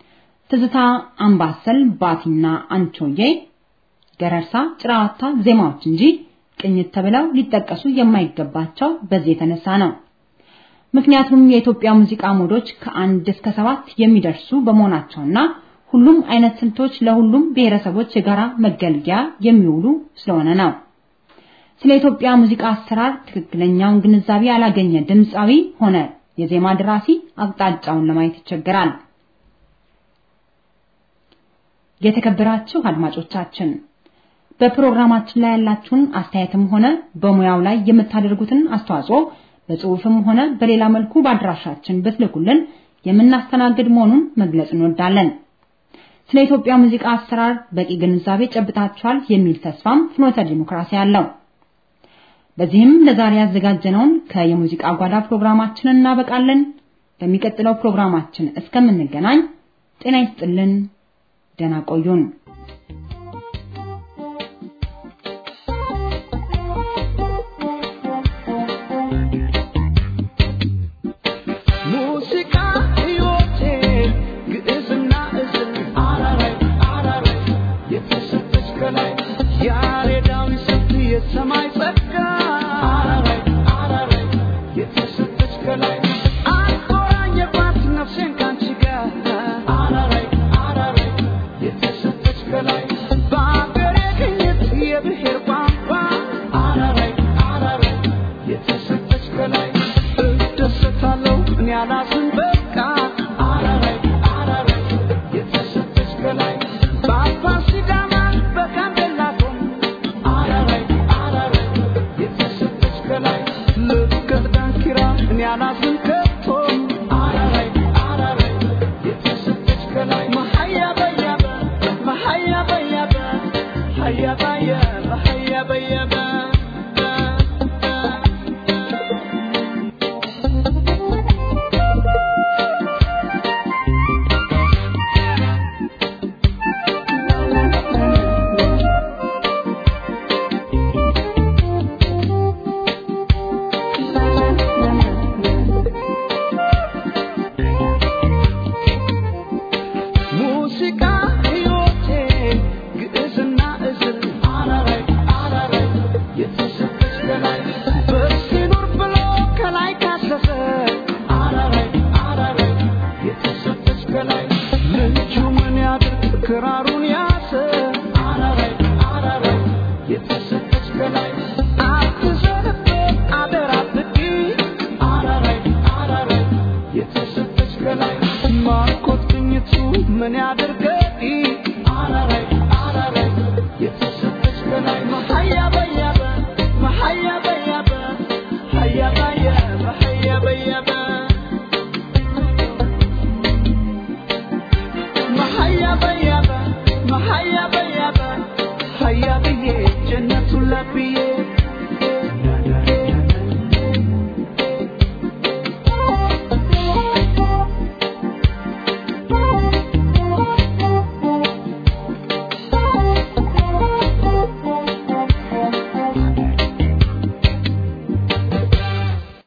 ትዝታ፣ አምባሰል፣ ባቲና አንቾዬ፣ ገረርሳ፣ ጭራዋታ ዜማዎች እንጂ ቅኝት ተብለው ሊጠቀሱ የማይገባቸው በዚህ የተነሳ ነው። ምክንያቱም የኢትዮጵያ ሙዚቃ ሞዶች ከአንድ እስከ ሰባት የሚደርሱ በመሆናቸውና ሁሉም አይነት ስልቶች ለሁሉም ብሔረሰቦች የጋራ መገልገያ የሚውሉ ስለሆነ ነው። ስለ ኢትዮጵያ ሙዚቃ አሰራር ትክክለኛውን ግንዛቤ ያላገኘ ድምፃዊ ሆነ የዜማ ደራሲ አቅጣጫውን ለማየት ይቸገራል። የተከበራችሁ አድማጮቻችን በፕሮግራማችን ላይ ያላችሁን አስተያየትም ሆነ በሙያው ላይ የምታደርጉትን አስተዋጽኦ በጽሁፍም ሆነ በሌላ መልኩ በአድራሻችን ብትልኩልን የምናስተናግድ መሆኑን መግለጽ እንወዳለን። ስለ ኢትዮጵያ ሙዚቃ አሰራር በቂ ግንዛቤ ጨብጣችኋል የሚል ተስፋም ፍኖተ ዲሞክራሲ አለው። በዚህም ለዛሬ ያዘጋጀነውን ከየሙዚቃ ጓዳ ፕሮግራማችንን እናበቃለን። በሚቀጥለው ፕሮግራማችን እስከምንገናኝ ጤና ይስጥልን። ደህና ቆዩን። ሙዚቃ ሕይወቴ ግዕዝና እዝል አራራይ አራራይ የተሰጠች ከላይ ያሬዳዊ ስልት የሰማይ ጸጋ አራራይ አራራይ የተሰጠች ከላይ አቆራኘባት ነፍሴን ካንቺ ጋር አራራይ አራራይ የተሰጠች ከላይ በአገሬ ቅኝት የብሔር ቋንቋ አራራይ አራራይ የተሰጠች ከላይ እደሰታለሁ እኔ አላዝን በቃ አራራይ አራራይ የተሰጠች ከላይ በአባ ሲዳማ በጋምቤላ ቶም አራራይ አራራይ የተሰጠች ከላይ ልቀት ዳንኪራ እኔ አላዝን ከቶም አራራይ አራራይ የተሰጠች ከላይ መሀያ በያበ መሀያ በያበ ሀያ ባየበ ሀያ በየበ ሙዚቃ ሕይወቴ ግዕዝና እዝል አራራይ አራራይ የተሰጠች ከላይ በሲኖር ብሎ ከላይ ካሰሰ አራራይ አራራይ የተሰጠች ከላይ ልጁ ምን ያድርግ ክራሩን ያዘ አራራይ አራራይ የተሰጠች ከላይ አትዘንበት አደራ ብቂ አራራይ አራራይ የተሰጠች ከላይ ማርኮት ቅኝቱ ምን ያድርገኝ አራራይ አራራይ የተሰጠች ከላይ መሀያ